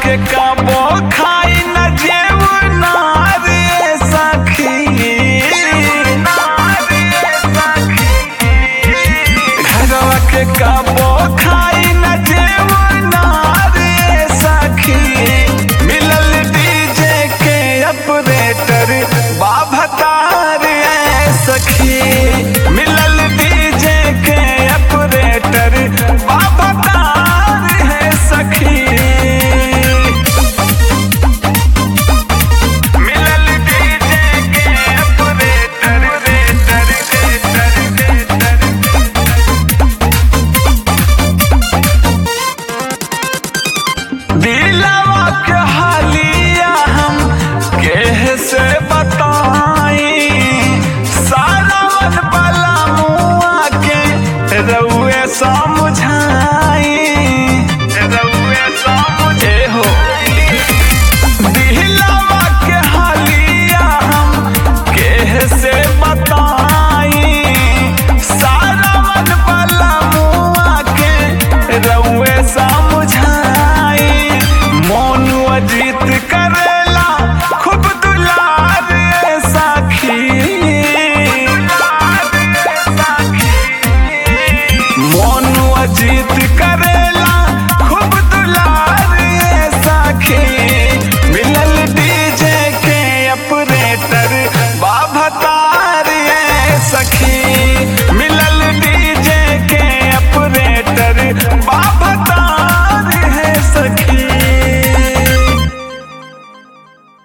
के कबो खाई न जेव नारे सखी घरवा के कबो खाई न जेव नारे सखी मिलल डीजे के ऑपरेटर बाभतार ऐ सखी मिलल डीजे के ऑपरेटर बाभतार है सखी मिलल डीजे के ऑपरेटर रेटर रेटर रेटर दिलवा के